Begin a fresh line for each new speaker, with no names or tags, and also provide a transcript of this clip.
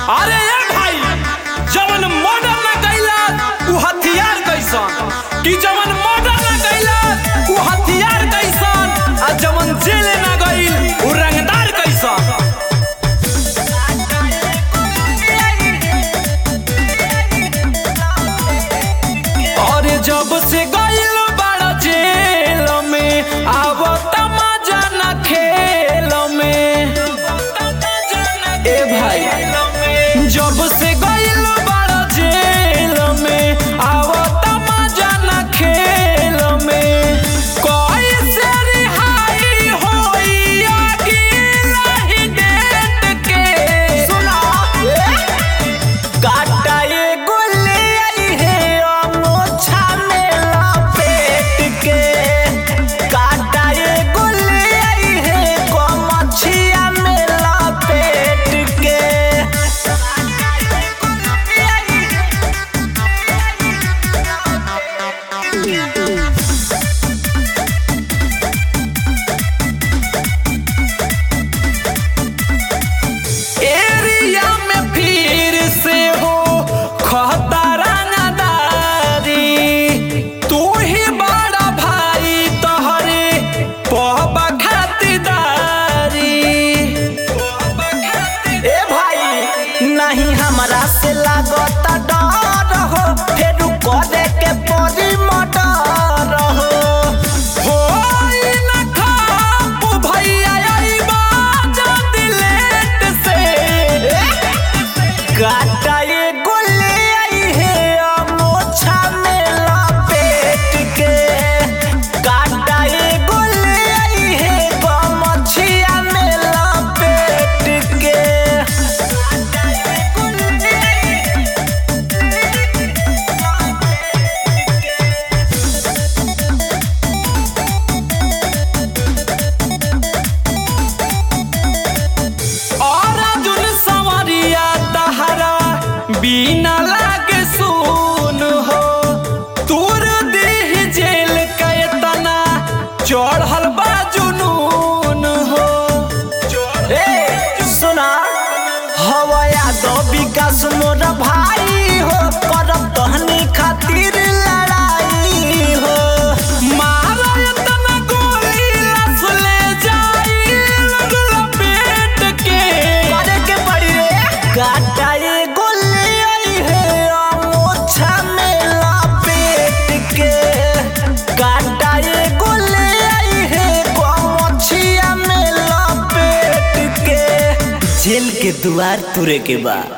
अरे ए भाई जवन मर्डर ना कैला उ हथियार कैसन कि जवन मर्डर ना कैला उ हथियार कैसन आ जवन जेल ना गइल उ रंगदार कैसन अरे जब से गइल बड़ा जेल में आब मजा ना खेल में ए भाई जब से गइल बड़ा जेल में आब मजा ना खेल में कैसे रिहाई होई अगिला ही डेट के सुना
काटा ये गोले आई है अमोछा में लपेट के काटा ये गोले आई है गमछिया में लपेट के
एरिया में फिर से हो खतरा नदारी तू ही बड़ा भाई तोहरे पहबा खातिरदारी
ए भाई नहीं हमरा से लागता डर हो फिर करे के परी मटर हो
होई न खाप भैया अइबा जल्दी लेट से
काटा ये गोले आई है अमोछा में लपेट के काटा ये गोले आई है गमछिया में लपेट के
और अर्जुन सवरिया तहरा बिना लागे सुन हो तूर देह जेल के तना चढ़ल बा जुनून हो
ए सुना हवया दो विकास मोर भाई हो करब तहनी खातिर लड़ाई हो
मारा तना गोली लस ले जाई लगल पेट के
करे के पड़ी रे काटा ये गोली आई है अमोछा में लपेट के काटा ये गोली आई है गमछिया में लपेट के जेल के द्वार तुरे के बाद